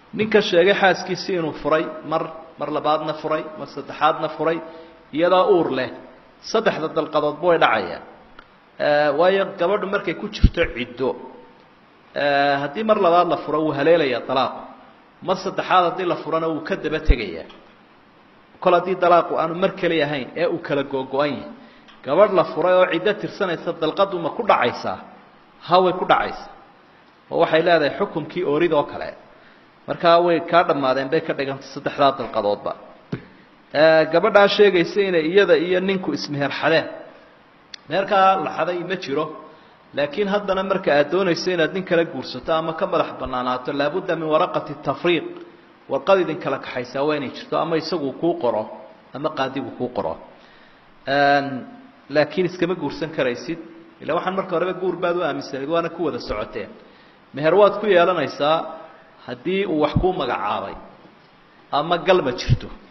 ninka sheegay xaaskiisii inuu furay mar mar labaadna furay mar saddexaadna furay iyadoo uur leh saddexda dalqadoodba way dhacayaan waayo gabadhu markay ku jirto ciddo haddii mar labaad la furo wuu haleelayaa dalaaqu mar saddexaad haddii la furana wuu ka daba tegayaa kol haddii dalaaqu aanu mar keli ahayn ee uu kala googo-an yahay gabadh la furay oo ciddo tirsanaysa dalqadu ma ku dhacaysaa haway ku dhacaysaa oo waxay leedahay xukumkii oorid oo kale markaa way kaa dhammaadeen bay ka dhigantay saddexdaa dalqadoodba gabadhaa sheegaysa inay iyada iyo ninku ismeherxadeen meherkaa la xaday ma jiro laakiin haddana marka aad doonayso inaad nin kala guursato ama ka madax banaanaato laabudda min waraqati tafriiq warqad idin kala kaxaysaa waa inay jirto ama isagu kuu qoro ama qaadigu kuu qoro laakiin iskama guursan karaysid ila waxaan marka horeba guur baad u aaminsanayd waana ku wada socoteen meher waad ku yeelanaysaa haddii uu wax kuu magacaabay ama galma jirto